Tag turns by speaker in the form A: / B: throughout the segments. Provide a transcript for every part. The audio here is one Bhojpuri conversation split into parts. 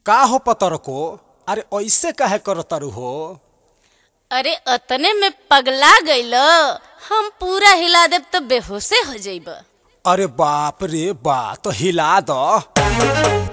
A: का हो पतर को अरे ऐसे काहे करतारू हो
B: अरे अतने में पगला गइल हम पूरा हिला देब तो बेहोशे हो जाइब
A: अरे बाप रे बा तो हिला द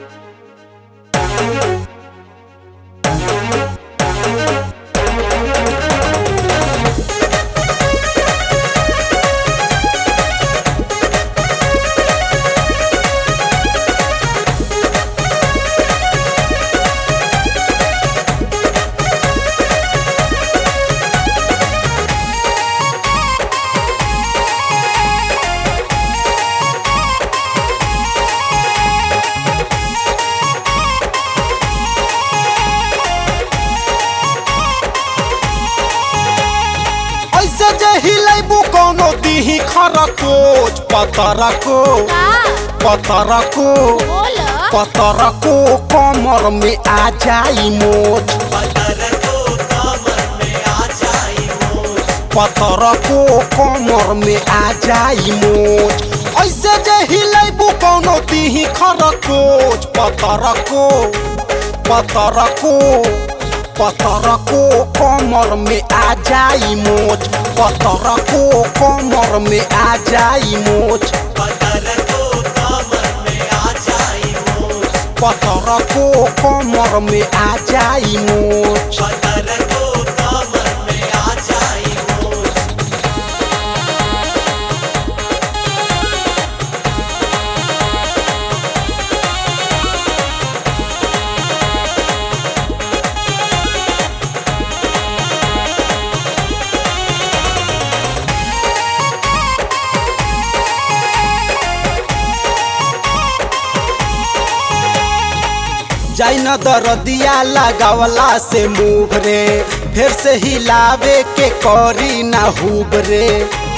A: ऐसे जे हिलाइबू कोनो दिही खरकोच पतर को पतर को
B: बोल
A: पतर को कमर में आ जाई मोच पतर को कमर में आ जाई मोच ऐसे जे हिलाइबू कोनो दिही खरकोच पतर को पतर को पतर को कमर में आ जाई मोच पतर को कमर में आ जाई मोच पतर को कमर में आ जाई मोच जाई न दरदिया लगावला से मुँह रे फिर से हिलावे के करी ना हुब रे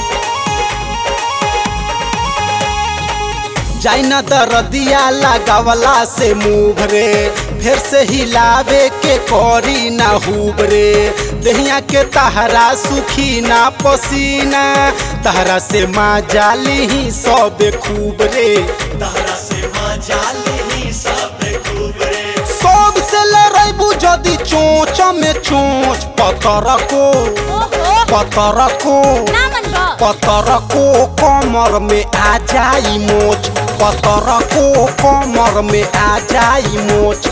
A: जाई न दरदिया लगावला से मुँह रे फिर से हिलावे के करी ना हुब रे दहिया के तहरा सुखी ना पसीना तहरा से माँ जाली ही सब खूब रे सब से लड़ाइबू जदि चोच में चोच पतर को
B: ओहो
A: पतर को
B: ना मन बा
A: पतर को कमर में आ जाई मोच पतर को कमर में आ जाई मोच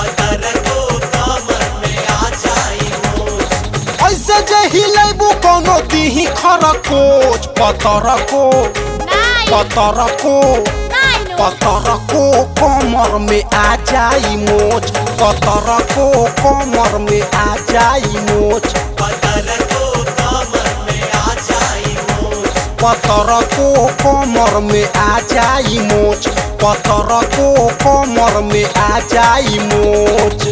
A: ऐसे जे हिलाइबू कोनो दिही खरकोच पतर को
B: नाई
A: पतर को
B: नाई नो
A: पतर को कमर में आ जाई मोच पतर को कमर में आ जाई मोच पतर को कमर में आ जाई मोच पतर को कमर में आ जाई मोच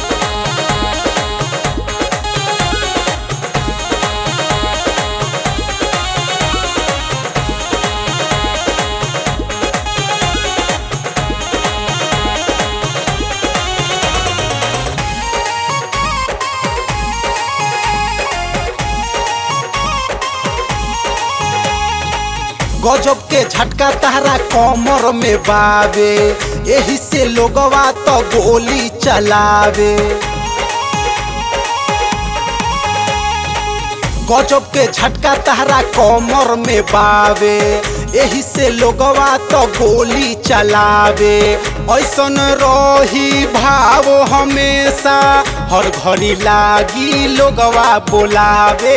A: गजब के झटका तारा कमर में बावे एही से लोगवा तो गोली चलावे गजब के झटका तारा कमर में बावे एही से लोगवा तो गोली चलावे ऐसन रही भाव हमेशा हर घड़ी लागी लोगवा बोलावे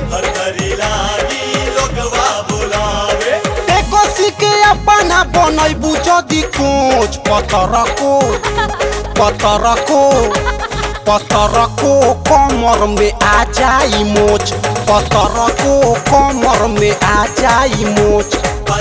A: कसी के अपना बनैबू जदि कोच पतर को पतर को पतर को कमर में आ जाई मोच पतर को कमर में आ जाई मोच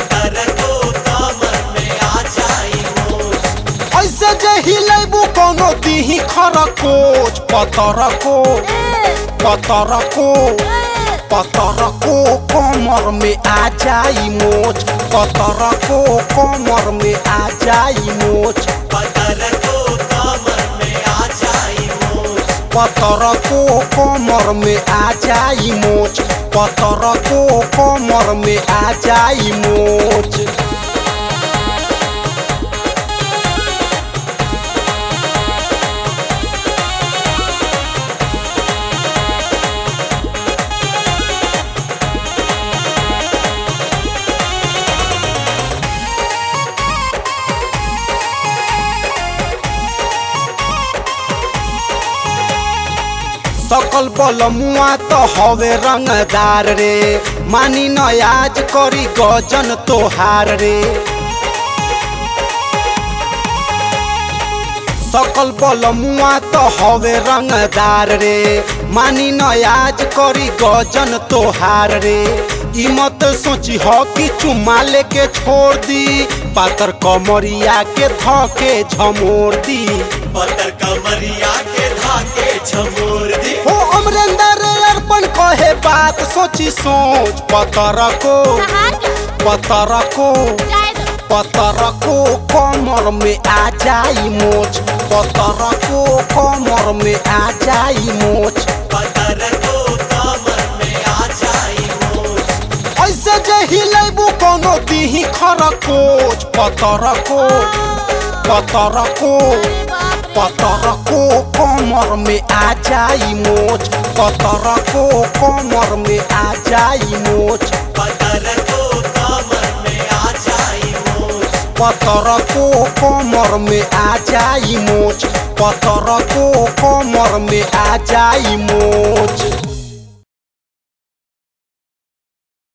A: ऐसे जे हिलाइबू कोनो दिही खरकोच पतर को पतर को पतर को कमर में आ जाई मोच पतर को कमर में आ जाई मोच पतर को कमर में आ जाई मोच पतर को कमर में आ जाई मोच सकल बल मुआ तो हवे रंगदार रे मानी न आज करी गजन तोहार रे सकल बल मुआ तो हवे रंगदार रे मानी न आज करी गजन तोहार रे ई मत सोची हो कि चुम्मा लेके छोड़ दी पातर कमरिया के धके झमोर दी
C: पतर कमरिया के धाके झमोर दी
A: हो अमरेंद्र अर्पण कहे बात सोची सोच पतर को पतर को पतर को कमर में आ जाई मोच पतर को कमर में आ जाई मोच
C: पतर को कमर में आ जाई मोच
A: ऐसे जे हिलेबू कोनो दीही खरकोच पतर को पतर को पतर को कमर में आ जाई मोच पतर को कमर में आ जाई मोच
C: पतर को कमर में आ जाई मोच
A: पतर को कमर में आ जाई मोच पतर को कमर में आ जाई मोच